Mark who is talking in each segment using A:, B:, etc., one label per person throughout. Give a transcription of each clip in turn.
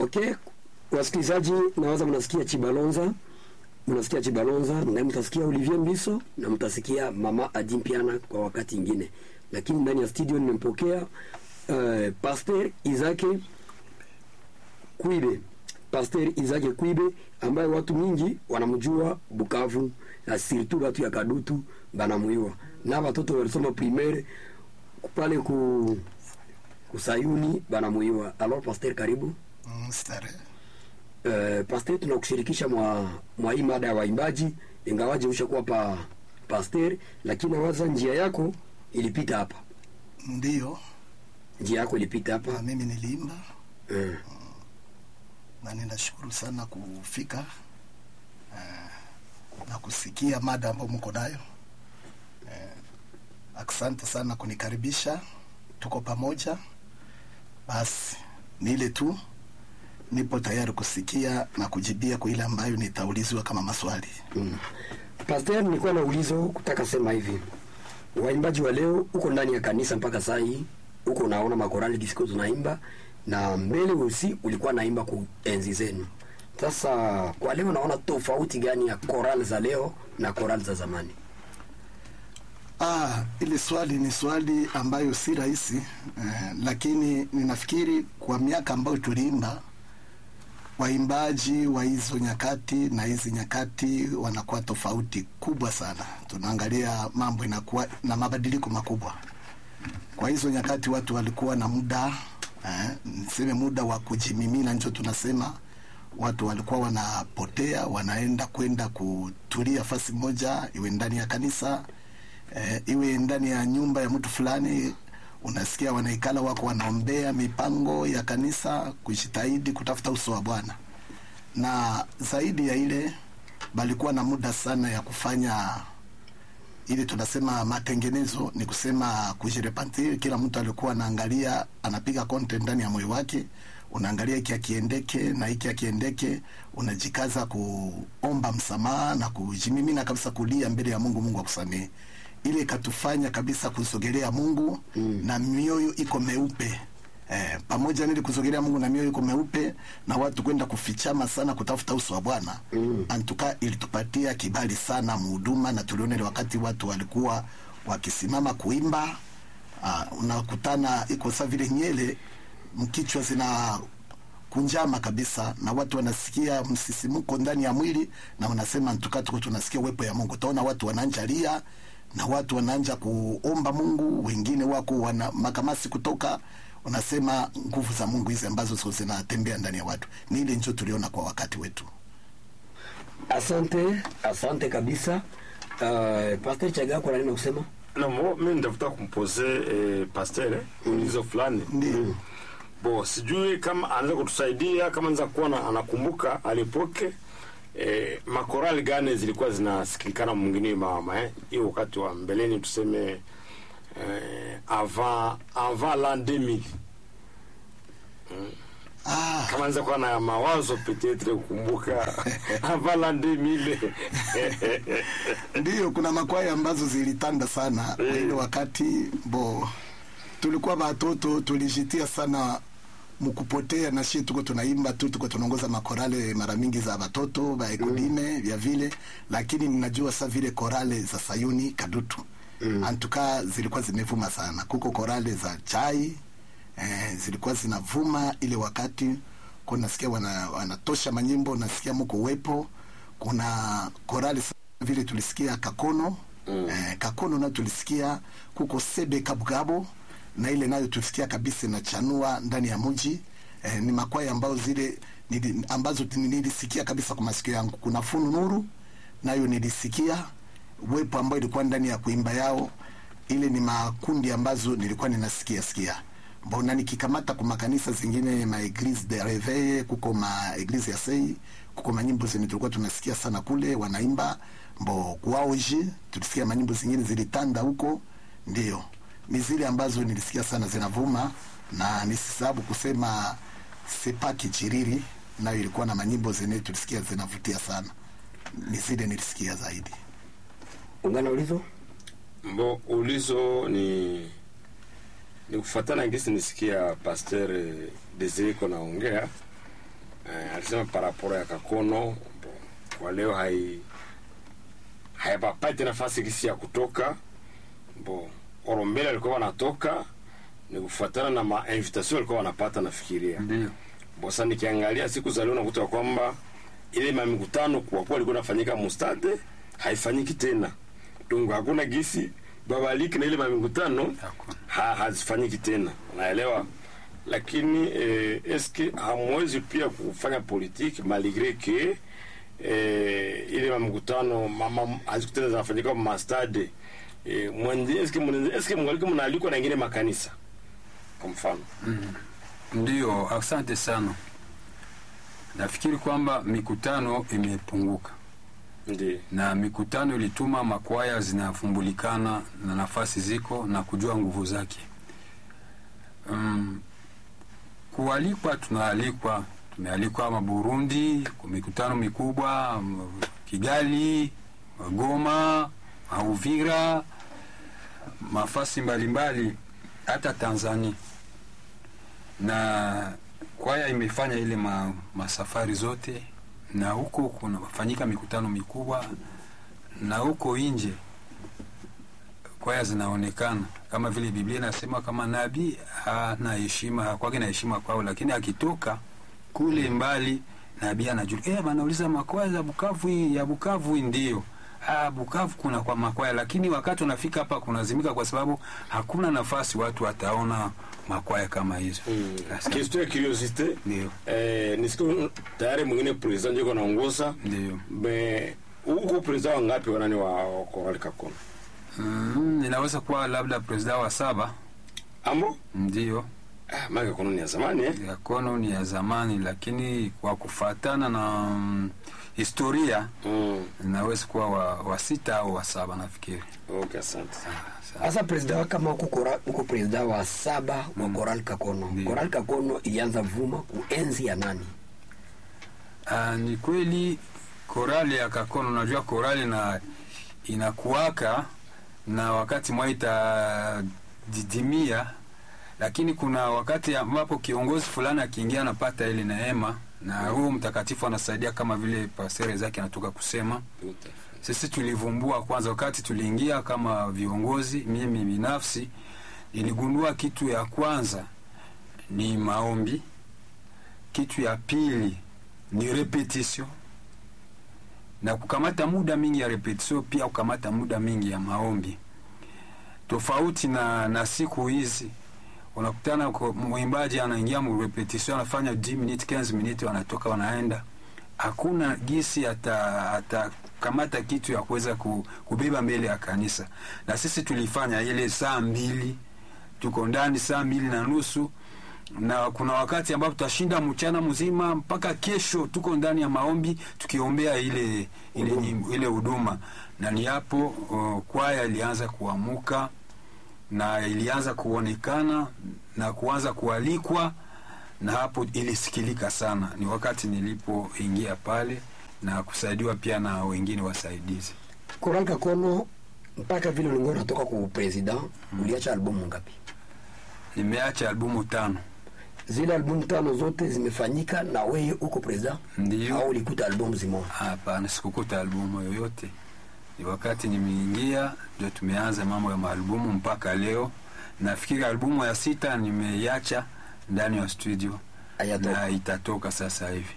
A: Okay, wasikilizaji, nawaza mnasikia Chibalonza, mnasikia Chibalonza na mtasikia Olivier Mbiso na mtasikia Mama Adimpiana kwa wakati ingine, lakini ndani ya studio nimempokea uh, Pasteur Izake Kwibe, Pasteur Izake Kwibe ambaye watu mingi wanamjua Bukavu na surtout watu ya Kadutu banamuiwa na watoto walisoma primaire pale ku kusayuni banamuiwa. Alors Pasteur, karibu.
B: Mm, stare.
A: Uh, Pasteur, tunakushirikisha mwa, mwa hii mada ya waimbaji, ingawaje ushakuwa pa Pasteur, lakini nawaza njia yako ilipita hapa,
B: Ndiyo,
A: njia yako ilipita
B: na
A: hapa
B: mimi niliimba
A: uh,
B: na ninashukuru sana kufika eh, na kusikia mada ambayo mko nayo eh, asante sana kunikaribisha, tuko pamoja. Basi ni ile tu, nipo tayari kusikia na kujibia kwa ile ambayo nitaulizwa kama maswali.
A: mm. Pasteur, nilikuwa na ulizo kutaka sema hivi, waimbaji wa leo uko ndani ya kanisa mpaka saa hii uko unaona makorali disco tunaimba, na mbele usi ulikuwa naimba ku enzi zenu. Sasa kwa leo naona tofauti gani ya korali za leo na korali za zamani?
B: Ah, ile swali ni swali ambayo si rahisi eh, lakini ninafikiri kwa miaka ambayo tuliimba waimbaji wa hizo nyakati na hizi nyakati wanakuwa tofauti kubwa sana. Tunaangalia mambo inakuwa na mabadiliko makubwa. Kwa hizo nyakati watu walikuwa na muda eh, niseme muda wa kujimimina, ndio tunasema watu walikuwa wanapotea, wanaenda kwenda kutulia fasi moja, iwe ndani ya kanisa eh, iwe ndani ya nyumba ya mtu fulani, unasikia wanaikala wako wanaombea mipango ya kanisa, kujitahidi kutafuta uso wa Bwana. Na zaidi ya ile, balikuwa na muda sana ya kufanya ile tunasema matengenezo, ni kusema kujirepentir. Kila mtu alikuwa anaangalia, anapiga content ndani ya moyo wake, unaangalia hiki akiendeke na hiki akiendeke, unajikaza kuomba msamaha na kujimimina kabisa, kulia mbele ya Mungu, Mungu akusamehe. Ile ikatufanya kabisa kusogelea Mungu mm. na mioyo iko meupe Eh, pamoja nili kusogelea Mungu na mioyo iko meupe na watu kwenda kufichama sana kutafuta uso wa Bwana mm. Antuka ilitupatia kibali sana muhuduma, na tuliona ile wakati watu walikuwa wakisimama kuimba uh, unakutana iko saa vile nyele mkichwa zina kunjama kabisa, na watu wanasikia msisimuko ndani ya mwili, na wanasema ntuka tuko tunasikia uwepo ya Mungu. Utaona watu wanaanjalia na watu wanaanja kuomba Mungu, wengine wako wana makamasi kutoka unasema nguvu za Mungu hizi ambazo ziko zinatembea ndani ya watu. Ni ile njo tuliona kwa wakati wetu.
A: Asante, asante kabisa. Uh, Pastor Chaga, kuna nini kusema?
C: na mo mi nitafuta kumpoze eh, pasteur eh, ulizo fulani
B: Ndio.
C: bo sijui kama anaweza kutusaidia kama anaweza kuwa na- anakumbuka alipoke eh, makorali gani zilikuwa zinasikilikana mwingine mama eh, hiyo wakati wa mbeleni tuseme eh, avant avant l'an 2000
B: Ah,
C: kama anaweza kuwa na mawazo petetre kukumbuka avant l'an 2000
B: ndio kuna makwaya ambazo zilitanda sana kwa ile wakati bo tulikuwa watoto tulijitia sana mkupotea na shi tuko tunaimba tu tuko tunaongoza makorale mara mingi za watoto ba ekodime vya vile, lakini ninajua sa vile korale za Sayuni Kadutu mm. antuka zilikuwa zimevuma sana. Kuko korale za chai eh, zilikuwa zinavuma ile wakati kwa nasikia wana, wanatosha manyimbo, nasikia mko uwepo. Kuna korale sa- vile tulisikia Kakono mm. eh, Kakono nayo tulisikia kuko Sebe Kabugabo na ile nayo tulisikia kabisa inachanua ndani ya mji eh, ni makwaya ambao zile nili, ambazo nilisikia kabisa kwa masikio yangu. Kuna Funu Nuru nayo nilisikia uwepo ambao ilikuwa ndani ya kuimba yao. Ile ni makundi ambazo nilikuwa ninasikia sikia mbona nikikamata kwa makanisa zingine ma eglise de reveil kuko ma eglise ya sei kuko manyimbo zenye tulikuwa tunasikia sana kule wanaimba mbo kuaoji tulisikia manyimbo zingine zilitanda huko ndio ni zile ambazo nilisikia sana zinavuma na nisisababu kusema sepa kichiriri nayo ilikuwa na manyimbo zenye tulisikia zinavutia sana ni zile nilisikia zaidi
A: Ungana ulizo?
C: Mbo ulizo ni ni kufuatana ngisi nisikia Pasteur Desire ko naongea eh, alisema paraporo ya Kakono bo, kwa leo hai hayapapati nafasi kisi ya kutoka bo orombele alikuwa wanatoka ni kufuatana na mainvitation walikuwa wanapata nafikiria
D: ndio
C: bosa nikiangalia siku za leo nakuta kwamba ile mamikutano kwa kuwa ilikuwa inafanyika mustade haifanyiki tena donc hakuna gisi babaliki na ile mamikutano
D: Hakuna.
C: ha, hazifanyiki tena unaelewa lakini eh, eske hamwezi pia kufanya politiki malgre ke eh, ile mamikutano mama hazikutena zinafanyika mastade eh, mwende eske mwenende- eske mngaliki mnaalikwa na ingine makanisa kwa mfano
D: ndio asante sana nafikiri kwamba mikutano imepunguka
C: ndio
D: na mikutano ilituma makwaya zinafumbulikana na nafasi ziko na kujua nguvu zake um, kualikwa tunaalikwa tumealikwa ma burundi kwa mikutano mikubwa m- kigali goma mauvira mafasi mbalimbali hata tanzania na kwaya imefanya ile ma, masafari zote na huko kunafanyika mikutano mikubwa na huko nje kwaya zinaonekana kama vile biblia inasema kama nabii hana heshima hakwake na heshima kwao lakini akitoka kule mbali nabii anajua eh wanauliza makwaya za bukavu hii ya bukavu hii ndio Ah, Bukavu kuna kwa makwaya, lakini wakati unafika hapa kunazimika kwa sababu hakuna nafasi watu wataona makwaya kama hizo. Sasa,
C: question ya curiosité
D: Ndio,
C: eh, nisiku tayari mwingine president yuko naongoza
D: ndio.
C: me huko president wangapi wanani wa wa Korali Kakono
D: Mm, ninaweza kuwa labda presida wa saba,
C: ambo
D: ndio.
C: ah, maana Kakono ni ya zamani eh
D: ya kono ni ya zamani, lakini kwa kufatana na mm, historia
C: mm.
D: inaweza kuwa wa, wa sita au wa saba nafikiri.
C: okay asante
D: Sa-
A: Sasa presida kama huko kora- huko presida wa saba wa Coral Kakono.
D: Ndiyo.
A: Coral Kakono ilianza vuma kuenzi ya nani?
D: Ah, ni kweli korali ya Kakono, unajua korali na inakuwaka na wakati mwa itadidimia, lakini kuna wakati ambapo kiongozi fulani akiingia anapata ile neema, na huyo mtakatifu anasaidia kama vile pasere zake anatoka kusema
C: Tout à fait.
D: sisi tulivumbua kwanza, wakati tuliingia kama viongozi, mimi binafsi niligundua kitu ya kwanza ni maombi, kitu ya pili ni repetition na kukamata muda mingi ya repetition, pia kukamata muda mingi ya maombi, tofauti na, na siku hizi unakutana kwa- mwimbaji anaingia mu repetition anafanya 10 minutes 15 minutes, wanatoka wanaenda hakuna gisi ata atakamata kitu ya kuweza ku, kubeba mbele ya kanisa. Na sisi tulifanya ile saa mbili, tuko ndani saa mbili na nusu, na kuna wakati ambapo tutashinda mchana mzima mpaka kesho, tuko ndani ya maombi tukiombea ile ile nyimbo- ile huduma, na ni hapo uh, kwaya ilianza kuamuka na ilianza kuonekana na kuanza kualikwa na hapo ilisikilika sana. Ni wakati nilipoingia pale na kusaidiwa pia na wengine wasaidizi.
A: Coral Kakono mpaka vile ulikuwa unatoka kwa president, uliacha albumu ngapi?
D: Nimeacha albumu tano,
A: Zile albumu tano zote zimefanyika na wewe uko president
D: ndio.
A: au ulikuta albumu zimoja?
D: Hapana, sikukuta albumu yoyote. Ni wakati nimeingia ndio tumeanza mambo ya maalbumu mpaka leo. Nafikiri albumu ya sita nimeiacha ndani ya studio
A: Hayatoka.
D: na itatoka sasa hivi.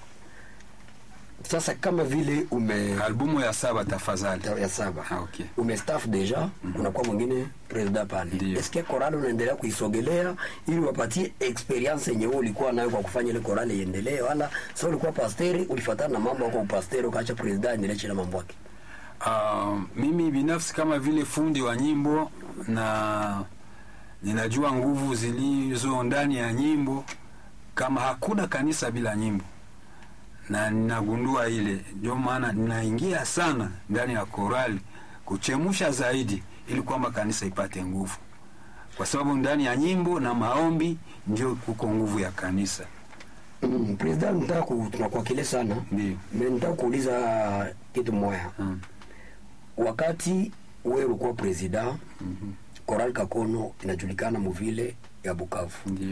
A: Sasa kama vile ume
D: Albumu ya saba tafadhali.
A: ya saba
D: Ah, okay.
A: umestaff deja kunakuwa mwingine president pale
D: Ndiyo.
A: eske korali unaendelea kuisogelea ili wapatie experience yenye wewe ulikuwa nayo kwa kufanya ile korali iendelee wala sasa ulikuwa pasteri ulifuatana na mambo yako upasteri ukaacha president aendelee chila mambo yake
D: Uh, mimi binafsi kama vile fundi wa nyimbo na ninajua nguvu zilizo ndani ya nyimbo, kama hakuna kanisa bila nyimbo, na ninagundua ile, ndio maana ninaingia sana ndani ya korali kuchemusha zaidi, ili kwamba kanisa ipate nguvu, kwa sababu ndani ya nyimbo na maombi ndio kuko nguvu ya kanisa.
A: mm, president nitaka ku, tunakuakile sana
D: Ndio.
A: me nitaka kuuliza kitu moya
D: Mm.
A: wakati wewe ulikuwa president Coral Kakono inajulikana muvile ya Bukavu
D: Ndio.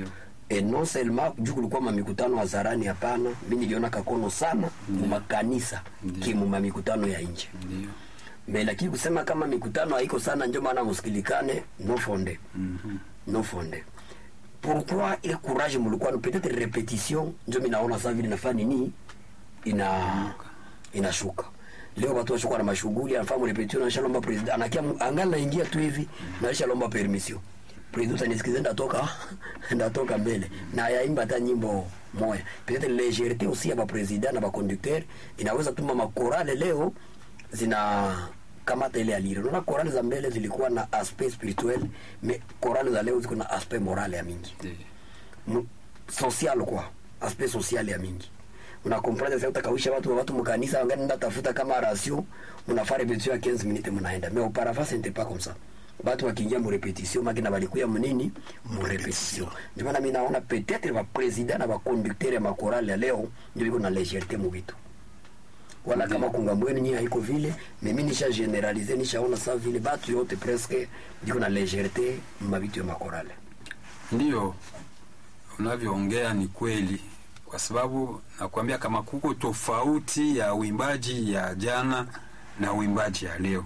A: e non seulement juu kulikuwa mamikutano hadharani hapana mi niliona kakono sana mumakanisa kimu mamikutano ya nje
D: ndio
A: me lakini kusema kama mikutano haiko sana ndio maana musikilikane no fonde no fonde pourquoi ile courage mulikuwa peut-être repetition ndio minaona saa vile nafaa nini ina inashuka leo watu washakuwa na mashughuli anafahamu repetition anashalomba president anakia angali naingia tu hivi na alishalomba permission president anisikize ndatoka ndatoka mbele na yaimba hata nyimbo moya peut-être légèreté aussi ya ba president na ba conducteur inaweza tuma makorale leo zina kamata ile alire unaona korale za mbele zilikuwa na aspect spirituel mais korale za leo ziko na aspect moral ya mingi
D: ndio
A: M- social kwa aspect social ya mingi unakomprendre sasa utakawisha watu watu mkanisa wangani nda tafuta kama ratio unafaa repetition ya 15 minutes mnaenda mais auparavant ce n'était pas comme ça watu wakiingia mu repetition makina balikuya mnini mu repetition ndio maana mimi naona peut-être ba president na ba conducteur ya makorale ya leo ndio iko na légèreté mu vitu wala kama kungambweni nyie haiko vile mimi nisha generalize nishaona saa vile batu yote presque ndiko na légèreté mabitu ya makorale
D: Ndiyo, unavyoongea ni kweli, kwa sababu nakwambia kama kuko tofauti ya uimbaji ya jana na uimbaji ya leo.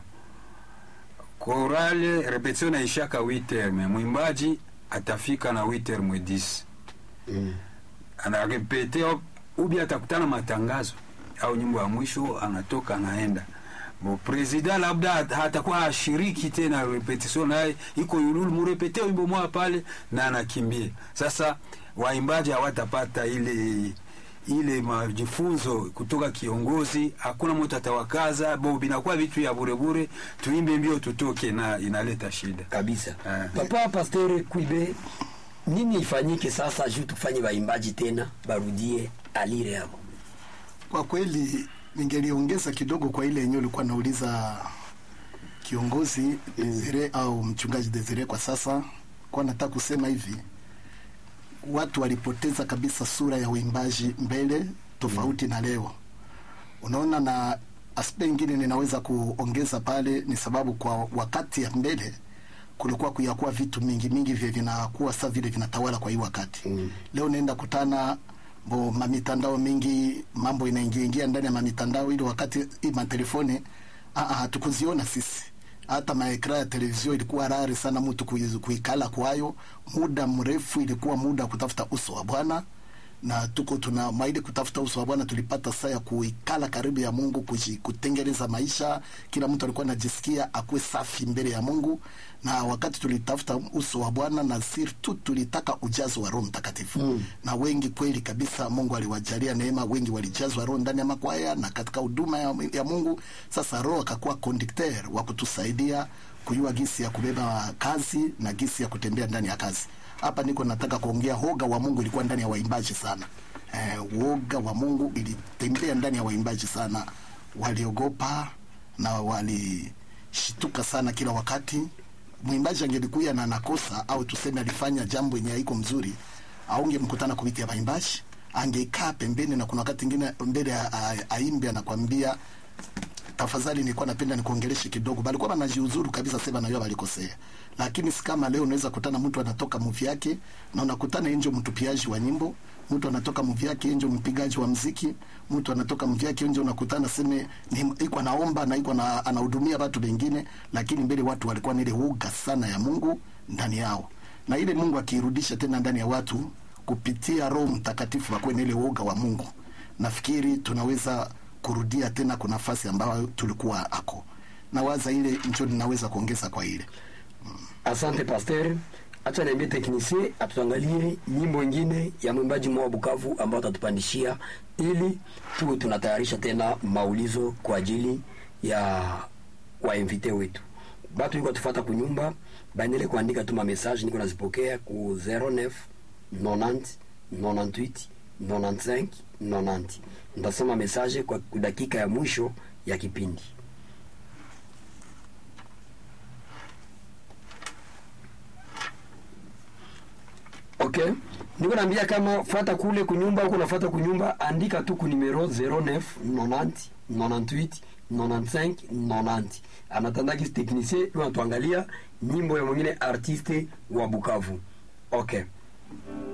D: Korale repetition naishaka 8h, me mwimbaji atafika na 8h mwe 10
A: mm.
D: anarepete au- ubi atakutana matangazo au nyimbo ya mwisho anatoka anaenda bo president labda hat- hatakuwa ashiriki tena repetition naye iko yululu murepete wimbo moja pale na anakimbia sasa waimbaji hawatapata ile ile majifunzo kutoka kiongozi hakuna mtu atawakaza bo binakuwa vitu ya burebure tuimbe mbio tutoke na inaleta shida
A: kabisa
D: Eh.
A: papa pasteur kuibe nini ifanyike sasa juu tufanye waimbaji tena barudie alire yao
B: Kwa kweli ningeliongeza kidogo kwa ile yenyewe ulikuwa nauliza kiongozi Desire au mchungaji Desire. Kwa sasa kwa nataka kusema hivi, watu walipoteza kabisa sura ya uimbaji mbele tofauti na leo. Unaona, na aspect ingine ninaweza kuongeza pale ni sababu kwa wakati ya mbele kulikuwa kuyakuwa vitu mingi mingi vya vinakuwa sasa vile vinatawala kwa hii wakati
A: Mm.
B: leo naenda kutana bo mamitandao mingi mambo inaingia ingia ndani ya mamitandao ili wakati hii matelefoni ah, ah, hatukuziona sisi hata maekra ya televizio ilikuwa rari sana mtu kui- kuikala kwayo muda mrefu ilikuwa muda wa kutafuta uso wa bwana na tuko tuna maili kutafuta uso wa bwana tulipata saa ya kuikala karibu ya mungu kuji, kutengeneza maisha kila mtu alikuwa anajisikia akuwe safi mbele ya mungu na wakati tulitafuta uso wa bwana na sirtu tulitaka ujazo wa roho mtakatifu mm. na wengi kweli kabisa mungu aliwajalia neema wengi walijazwa roho ndani ya makwaya na katika huduma ya, ya mungu sasa roho akakuwa conducteur wa kutusaidia kujua gisi ya kubeba kazi na gisi ya kutembea ndani ya kazi hapa niko nataka kuongea hoga wa mungu ilikuwa ndani ya waimbaji sana eh, woga wa mungu ilitembea ndani ya waimbaji sana waliogopa na walishituka sana kila wakati mwimbaji angelikuya na nakosa au tuseme alifanya jambo yenye haiko mzuri aungemkutana kupitia waimbaji angeikaa pembeni na kuna wakati ingine mbele a- a- aimbe anakwambia tafadhali nilikuwa napenda nikuongeleshe kidogo balikuwa banajiuzuru kabisa sema najua balikosea lakini si kama leo unaweza kutana mtu anatoka muvi yake na unakutana enjo mtupiaji wa nyimbo mtu anatoka muvi yake enjo mpigaji wa mziki mtu anatoka muvi yake enjo unakutana seme ni- iko anaomba na iko na- anahudumia watu wengine lakini mbele watu walikuwa na ile uga sana ya mungu ndani yao na ile mungu akiirudisha tena ndani ya watu kupitia roho mtakatifu wakuwe na ile uoga wa mungu nafikiri tunaweza kurudia tena kwa nafasi ambayo tulikuwa ako na waza ile njo ninaweza kuongeza kwa ile
A: asante pasteur acha niambie teknisie atuangalie nyimbo ingine ya mwimbaji mwa bukavu ambao atatupandishia ili tuwe tunatayarisha tena maulizo kwa ajili ya wainvite wetu batu iko tufata kunyumba baendele kuandika tu mamessage niko nazipokea ku 09 90 98 95 90 ndasoma message kwa dakika ya mwisho ya kipindi okay niko naambia kama fata kule kunyumba huko nafuata kunyumba andika tu ku numero 09 90 98 95 90 anatandaki technicien yu anatuangalia nyimbo ya mwingine artiste wa bukavu okay